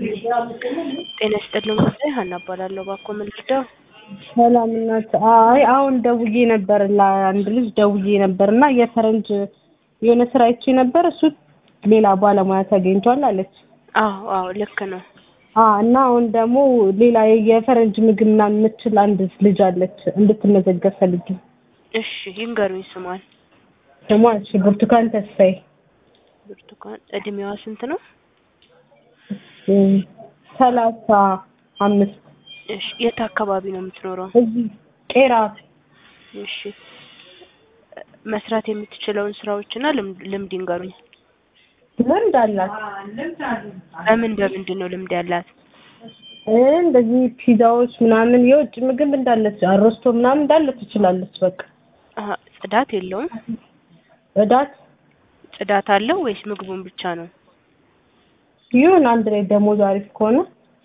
ጤና ይስጥልኝ ጉዳይ ሀና እባላለሁ። እባክዎ ምን ልርዳው? ሰላም እናት። አይ አሁን ደውዬ ነበር ለአንድ ልጅ ደውዬ ነበር እና የፈረንጅ የሆነ ስራ አይቼ ነበር እሱ ሌላ ባለሙያ ተገኝቷል አለች። አዎ አዎ ልክ ነው። አ እና አሁን ደግሞ ሌላ የፈረንጅ ምግብ ምናምን የምትችል አንድ ልጅ አለች እንድትመዘገብ ፈልጌ። እሺ ይንገሩኝ ስሟን። ስሟ እሺ ብርቱካን ተስፋዬ ብርቱካን እድሜዋ ስንት ነው? ሰላሳ አምስት እሺ የት አካባቢ ነው የምትኖረው? እዚህ ቄራ እሺ መስራት የምትችለውን ስራዎችና ልምድ ልምድ ይንገሩኝ። ልምድ አላት። በምን በምንድን ነው ልምድ ያላት? እ እንደዚህ ፒዛዎች ምናምን የውጭ ምግብ እንዳለች አሮስቶ ምናምን እንዳለ ትችላለች። በቃ አሀ ጽዳት የለውም? ጽዳት ጽዳት አለው ወይስ ምግቡን ብቻ ነው? ይሁን አንድ ላይ ደሞዝ አሪፍ ከሆነ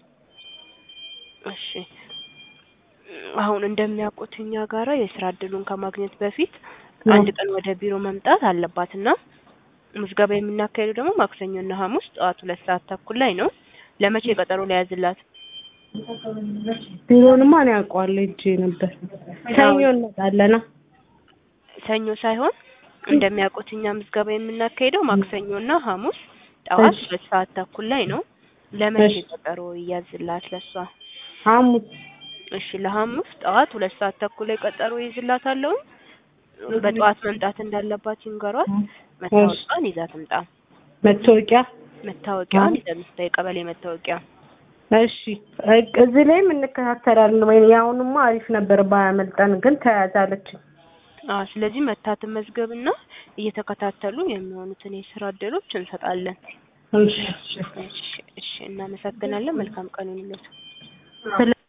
እሺ አሁን እንደሚያውቁት እኛ ጋራ የስራ እድሉን ከማግኘት በፊት አንድ ቀን ወደ ቢሮ መምጣት አለባት እና ምዝገባ የምናካሄደው ደግሞ ማክሰኞና ሐሙስ ጠዋት ሁለት ሰዓት ተኩል ላይ ነው። ለመቼ ቀጠሮ ሊያዝላት? ቢሮንማ እኔ አውቀዋለሁ ሄጄ ነበር። ሰኞ እንመጣለና ሰኞ ሳይሆን እንደሚያውቁት እኛ ምዝገባ የምናካሄደው ማክሰኞና ሐሙስ ጠዋት እሺ። ሁለት ሰዓት ተኩል ላይ ነው። ለመቼ እሺ። ቀጠሮ ይያዝላት ለሷ? ሐሙስ እሺ ለሐሙስ ጠዋት ሁለት ሰዓት ተኩል ላይ ቀጠሮ ይይዝላታለሁ። በጠዋት መምጣት እንዳለባት ይንገሯት። መታወቂያዋን ይዛ ትምጣ። መታወቂያ መታወቂያዋን ይዛ ትምጣ። የቀበሌ መታወቂያ። እሺ እ- እዚህ ላይም እንከታተላለን ወይ ያሁንማ አሪፍ ነበር ባያመልጠን ግን ተያዛለች አዎ ስለዚህ መታ ትመዝገብና እየተከታተሉ የሚሆኑትን የስራ እድሎች እንሰጣለን። እሺ እሺ እሺ እናመሰግናለን። መልካም ቀን ይሁንልዎት። ስለ